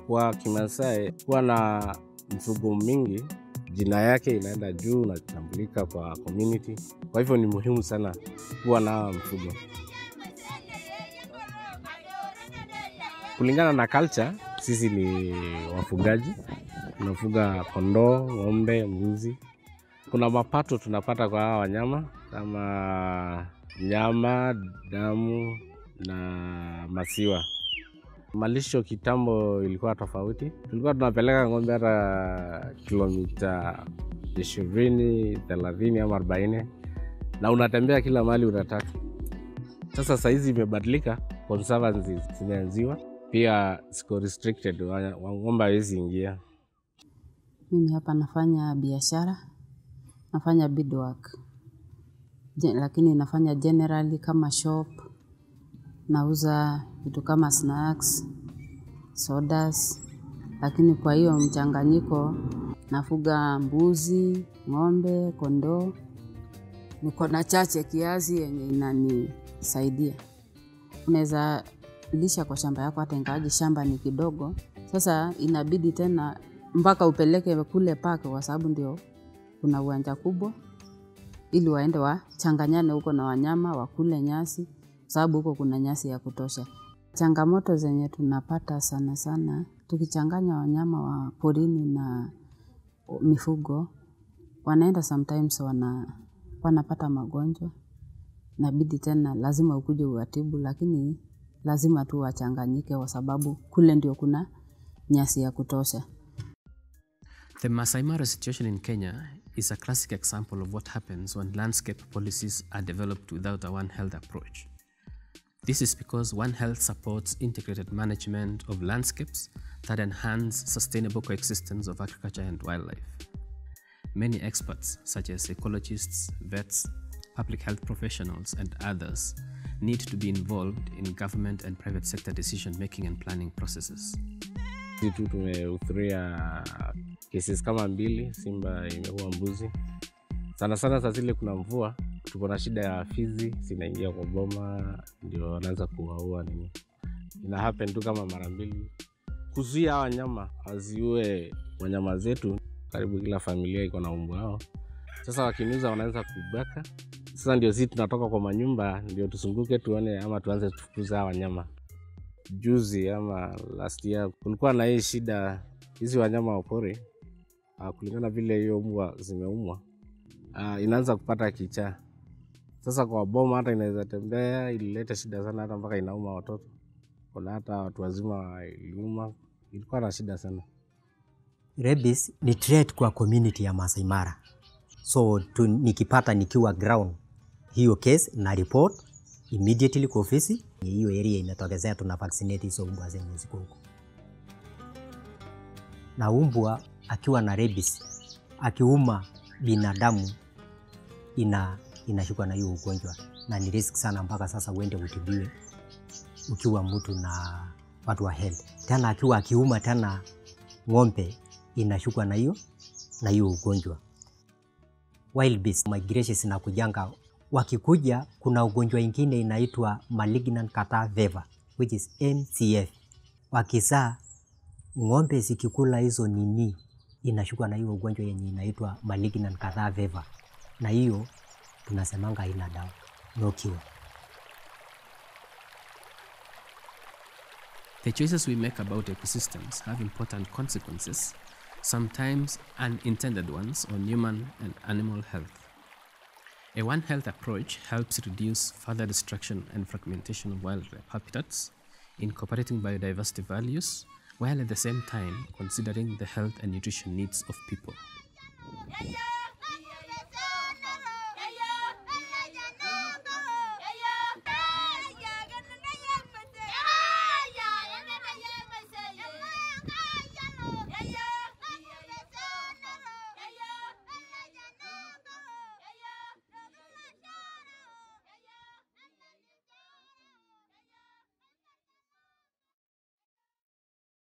Kwa Kimasai kuwa na mfugo mingi, jina yake inaenda juu na kutambulika kwa community. Kwa hivyo ni muhimu sana kuwa na mfugo. Kulingana na culture, sisi ni wafugaji, tunafuga kondoo, ng'ombe, mbuzi. Kuna mapato tunapata kwa hawa wanyama kama nyama, damu na maziwa. Malisho kitambo ilikuwa tofauti, tulikuwa tunapeleka ng'ombe hata kilomita ishirini, thelathini ama arobaini na unatembea kila mahali unataka. Sasa sahizi imebadilika, conservancy zimeanziwa pia, siko restricted, wa- wa- ng'ombe hawezi ingia. Mimi hapa nafanya biashara, nafanya beadwork. Je, lakini nafanya generally kama shop, nauza vitu kama snacks, sodas, lakini kwa hiyo mchanganyiko nafuga mbuzi, ng'ombe, kondoo. Niko na chache kiasi yenye inanisaidia. Unaweza lisha kwa shamba yako hata ingawaje shamba ni kidogo. Sasa inabidi tena mpaka upeleke kule park kwa sababu ndio kuna uwanja kubwa ili waende wachanganyane huko na wanyama wakule nyasi kwa sababu huko kuna nyasi ya kutosha. Changamoto zenye tunapata sana sana tukichanganya wanyama wa porini na mifugo, wanaenda sometimes wana, wanapata magonjwa, inabidi tena lazima ukuje uwatibu, lakini lazima tu wachanganyike kwa sababu kule ndio kuna nyasi ya kutosha. The Masai Mara situation in Kenya is a classic example of what happens when landscape policies are developed without a One Health approach. This is because One Health supports integrated management of landscapes that enhance sustainable coexistence of agriculture and wildlife. Many experts, such as ecologists, vets, public health professionals, and others, need to be involved in government and private sector decision making and planning processes. Sisi tu tumehudhuria cases kama mbili, simba imeua mbuzi. Sana sana saa zile kuna mvua, tuko na shida ya fizi zinaingia kwa boma, ndio wanaweza kuwaua nini. Ina happen tu kama mara mbili. Kuzuia hawa wanyama wasiue wanyama zetu, karibu kila familia iko na umbu wao. Sasa wakiniuza wanaweza kubaka. Sasa ndio sisi tunatoka kwa manyumba, ndio tusunguke tuone ama tuanze tufukuza hawa wanyama juzi ama last year kulikuwa na hii shida hizi wanyama wa pori uh, kulingana vile hiyo mbwa zimeumwa uh, inaanza kupata kichaa sasa kwa boma hata inaweza tembea ilileta shida sana hata mpaka inauma watoto kuna hata watu wazima iliuma ilikuwa na shida sana Rabies ni threat kwa community ya Masai Mara. So tu, nikipata nikiwa ground hiyo case na report immediately kwa ofisi hiyo area imetokezea, tuna vaccinate hizo mbwa zenye ziko huko. Na umbwa akiwa na rabies akiuma binadamu ina inashikwa na hiyo ugonjwa na ni risk sana, mpaka sasa uende utibiwe ukiwa mtu na watu wa health. Tena akiwa akiuma tena ng'ombe inashukwa na hiyo na hiyo ugonjwa. Wild beast migration zinakujanga, wakikuja kuna ugonjwa ingine inaitwa malignant catarrh fever which is MCF. Wakizaa ng'ombe zikikula hizo nini inashukwa na hiyo ugonjwa yenye inaitwa malignant catarrh fever, na hiyo tunasemanga haina dawa, no cure. The choices we make about ecosystems have important consequences, sometimes unintended ones, on human and animal health. A One Health approach helps reduce further destruction and fragmentation of wildlife habitats, incorporating biodiversity values, while at the same time considering the health and nutrition needs of people. Yeah.